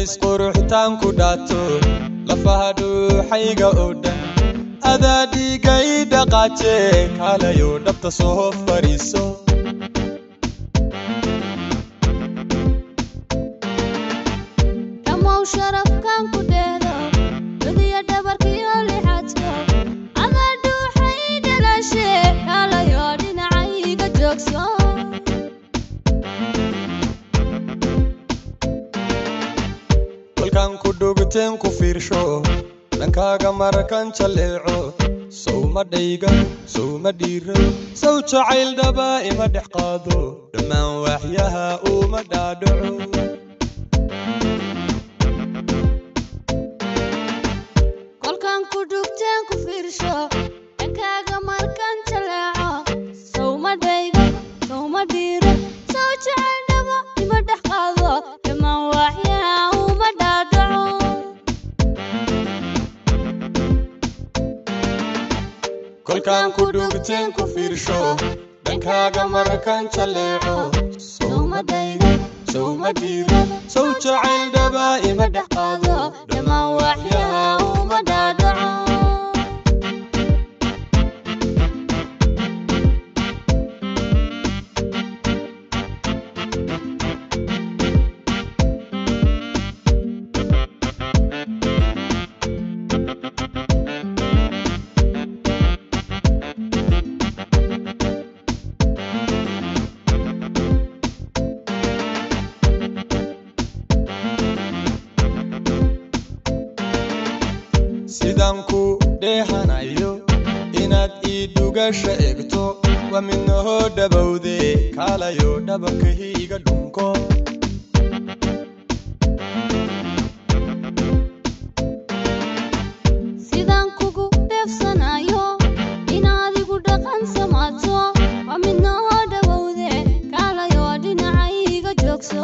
dhammays quruxitaanku dhaato lafaha dhuuxayga oo dhan adaa dhiigay dhaqaaje kaalayo dhabta soo fadhiiso dhammow sharafkan ku dheedo gudiya dhabarkiyo lixadko ama dhuuxay dhalashe kaalayo dhinacayga joogso kolkaan ku dhugteen ku fiirsho dhankaaga markan jalleeco sowma dhayga sowma dhiira sow jacayl dhaba ima dhex qaado dhammaan waaxyaha uma dhaadhaco kolkan ku dhugteen ku fiirsho dhankaaga markan jaleeco sowma dhaygo sowma dhiiro sow jecel dhabo ima dhex qaado dhammaan waaxyaha uma dhaadhaco kolkaan ku dhugteen ku fiirsho dhankaaga markan jalleeco sowma dhayga sowma dhiira sow jacayl dhaba ima dhex qaado dhammaan waaxyaha uma dhaadhaco sidaan ku dheehanayo inaad ii dhugasha egto waa midnahoo dhabowde kaalayo dhabankahi iga dhunko sidaan kugu dheefsanayo inaad igu dhaqan samaato waa midnahoo dhawowde kaalayo dhinacayga joogso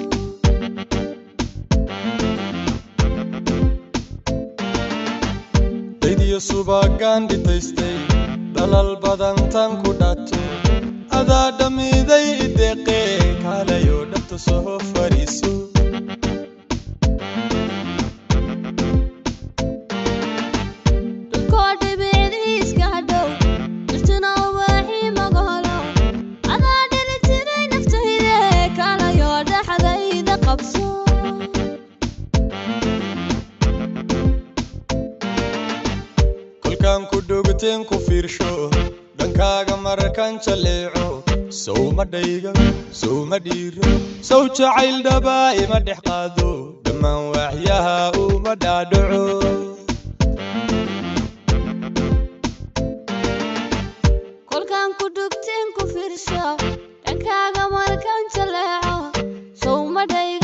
daydiyo subagaan dhitaystay dhalal badan tan ku dhaato adaa dhammiday ideeqe kaalayo dhabta soo fadhiiso dhulkoo dhibicdiiska hadhow jirtuna ubaaxii magaholo adaa dhili jiray naftayde kaalayo dhexdayda qabso kolkaan ku dhugteen ku fiirsho dhankaaga markan jalleeco sowma dhayga sowma dhiira sow jacayl dhaba ima dhex qaado dhammaan waaxyaha uma dhaadhaco kolkaan ku dhugteen ku fiirsho dhankaaga markan jaleeco sowma dhayga